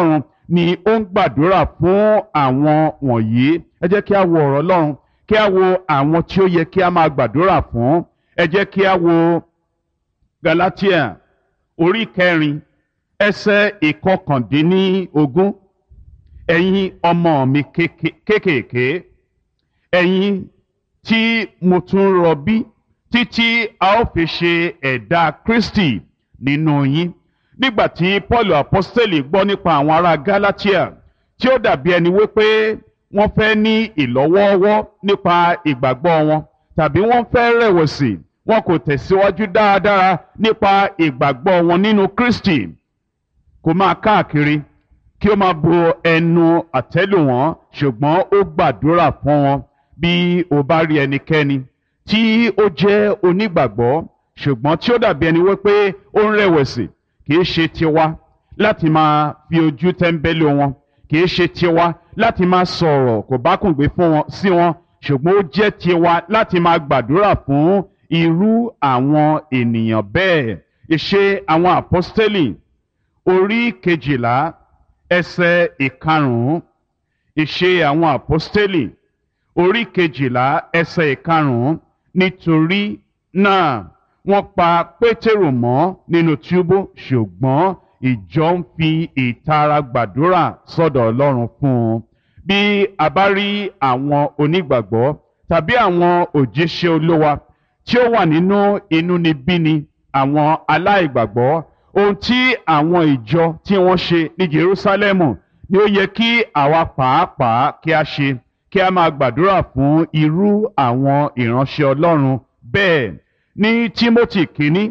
ọlọ́run ni ó ń gbàdúrà fún àwọn wọ̀nyí ẹ jẹ́ kí a wo ọ̀rọ̀ ọlọ́run kí a wo àwọn tí ó yẹ kí a máa gbàdúrà fún ẹ jẹ́ kí a wo Galatia orí kẹrin ẹsẹ̀ ìkọkàndínlógún ẹ̀yin ọmọ mi kéékèèké ẹ̀yin tí mo tún rọbí títí a ó fi ṣe ẹ̀dá Kristi nínú yín nígbà tí Paul apostoli gbọ́ nípa àwọn ará Galatia tí ó dàbí ẹni wípé wọ́n fẹ́ ní ìlọ́wọ́ọ́wọ́ nípa ìgbàgbọ́ wọn tàbí wọ́n fẹ́ rẹ̀wẹ̀sì wọn kò tẹ̀síwájú dáadáa nípa ìgbàgbọ́ wọn nínú Kristi kò máa káàkiri kí ó máa bo ẹnu àtẹ́lù wọn ṣùgbọ́n ó gbàdúrà fún wọn bí o bá rí ẹnikẹ́ni tí ó jẹ́ onígbàgbọ́ ṣùgbọ́n tí ó dàbí ẹni wípé ó ń rẹ̀wẹ̀sì kì í ṣe tiwa láti máa fi ojú tẹ́ńbẹ́lú wọn kì í ṣe tiwa láti máa sọ̀rọ̀ kò bá kùn gbé fún wọn sí wọn ṣùgbọ́n ó jẹ́ tiwa láti máa gbàdúrà fún irú àwọn ènìyàn bẹ́ẹ̀ ìṣe àwọn àpọ́stélì orí kejìlá ẹsẹ̀ ìkarùn-ún ìṣe àwọn àpọ́stélì orí kejìlá ẹsẹ̀ ìkarùn-ún nítorí náà wọ́n pa pétérù mọ́ nínú túbú ṣùgbọ́n ìjọ ń fi ìtara gbàdúrà sọ́dọ̀ ọlọ́run fún un bí a bá rí àwọn onígbàgbọ́ tàbí àwọn òjíṣẹ́ olówa tí ó wà nínú inúnibíni àwọn aláìgbàgbọ́ ohun tí àwọn ìjọ tí wọ́n ṣe ní Jerúsálẹ́mù ni ó yẹ kí àwa pàápàá kí a ṣe kí a máa gbàdúrà fún irú àwọn ìránṣẹ́ Ọlọ́run bẹ́ẹ̀ ní Tímótì kínní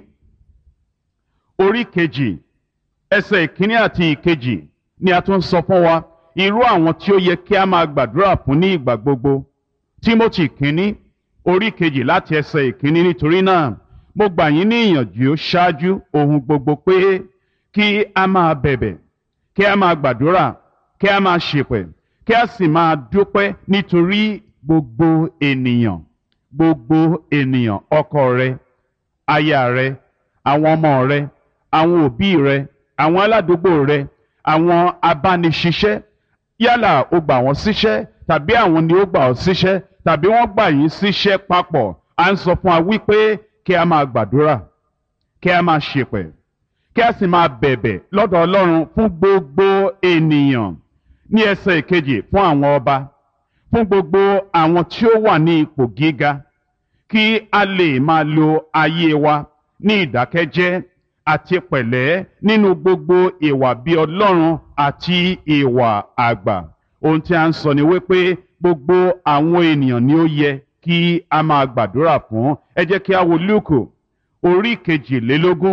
orí kejì ẹsẹ̀ ìkíní àti ìkejì ni a tún sọ fún wa irú àwọn tí ó yẹ kí a máa gbàdúrà fún ní ìgbà gbogbo Tímótì kínní orí kejì láti ẹsẹ̀ ìkíní nítorí náà mo gbà yín ní ìyànjú ṣáájú ohun gbogbo pé kí a máa bẹ̀bẹ̀ kí a máa gbàdúrà kí a máa ṣèpẹ̀ kí a sì máa dúpẹ́ nítorí gbogbo ènìyàn gbogbo ènìyàn ọkọ rẹ aya rẹ àwọn ọmọ rẹ àwọn òbí rẹ àwọn aládùúgbò rẹ àwọn abániṣiṣẹ́ yálà o gbà wọ́n síṣẹ́ tàbí àwọn ni ó gbà ọ́ síṣẹ́ tàbí wọ́n gbà yín síṣẹ́ papọ̀ à ń sọ fún wa wípé kí a máa gbàdúrà kí a máa ṣèpẹ̀ kí a sì máa bẹ̀bẹ̀ lọ́dọ̀ Ọlọ́run fún gbogbo ènìyàn ní ẹsẹ̀ ìkejì fún àwọn ọba fún gbogbo àwọn tí ó wà ní ipò gíga kí a lè máa lo ayé wa ní ìdákẹ́jẹ́ àti pẹ̀lẹ́ nínú gbogbo ìwà bí Ọlọ́run àti ìwà àgbà ohun tí a ń sọ ni wípé gbogbo àwọn ènìyàn ni ó yẹ kí a máa gbàdúrà fún ẹ jẹ́ kí a wo Lúùkù orí kejìlélógún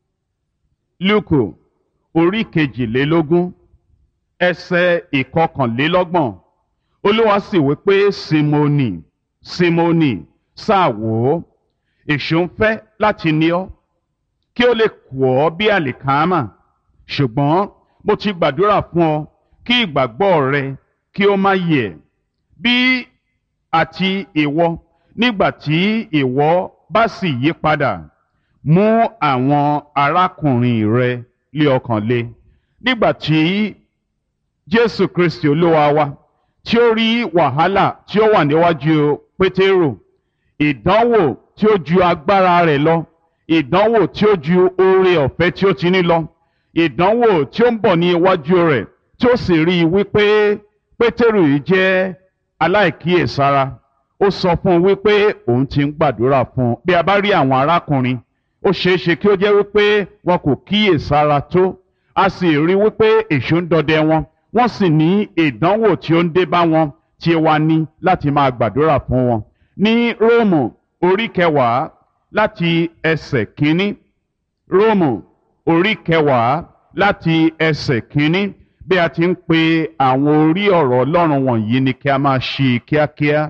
Lúùkù orí kejìlélógún ẹsẹ̀ ìkọkànlélọ́gbọ̀n Olúwa sì wí pé Símónì Símónì sáà wò ó èṣù ń fẹ́ láti ní ọ kí ó lè kù ọ́ bí àlìkámà ṣùgbọ́n mo ti gbàdúrà fún ọ kí ìgbàgbọ́ rẹ kí ó má yẹ̀ bí àti ìwọ nígbà tí ìwọ bá sì yí padà mú àwọn arákùnrin rẹ lé ọkàn le nígbà tí Jésù Kristi Olúwa wa tí ó rí wàhálà tí ó wà níwájú Pétérù ìdánwò tí ó ju agbára rẹ̀ lọ ìdánwò tí ó ju oore ọ̀fẹ́ tí ó ti ní lọ ìdánwò tí ó ń bọ̀ ní iwájú rẹ̀ tí ó sì rí i wípé Pétérù yìí jẹ́ aláìkíyèsára ó sọ fún un wípé òun ti ń gbàdúrà fún un bí a bá rí àwọn arákùnrin ó ṣeé ṣe kí ó jẹ́ wípé wọn kò kíyèsára tó a sì rí wípé èṣù ń dọdẹ wọn wọ́n sì ní ìdánwò tí ó ń dé bá wọn tí wá ní láti máa gbàdúrà fún wọn ní Róòmù orí kẹwàá láti ẹsẹ̀ kínní Róòmù orí kẹwàá láti ẹsẹ̀ kínní bí a ti ń pe àwọn orí ọ̀rọ̀ Ọlọ́run wọ̀nyí ni kí a máa ṣe kíákíá.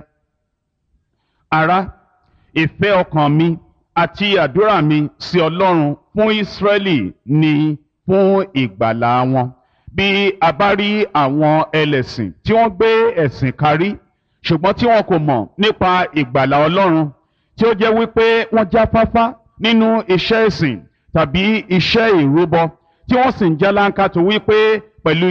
Ará ìfẹ́ ọkàn mi àti àdúrà mi sí Ọlọ́run fún Ísírẹ́lì ni fún ìgbàlà wọn. Bí a bá rí àwọn ẹlẹ́sìn tí wọ́n gbé ẹ̀sìn kárí ṣùgbọ́n tí wọn kò mọ̀ nípa ìgbàlà Ọlọ́run tí ó jẹ́ wípé wọ́n jáfáfá nínú iṣẹ́ ìsìn tàbí iṣẹ́ ìrúbọ tí wọ́n sì ń jálánkátó wípé pẹ̀lú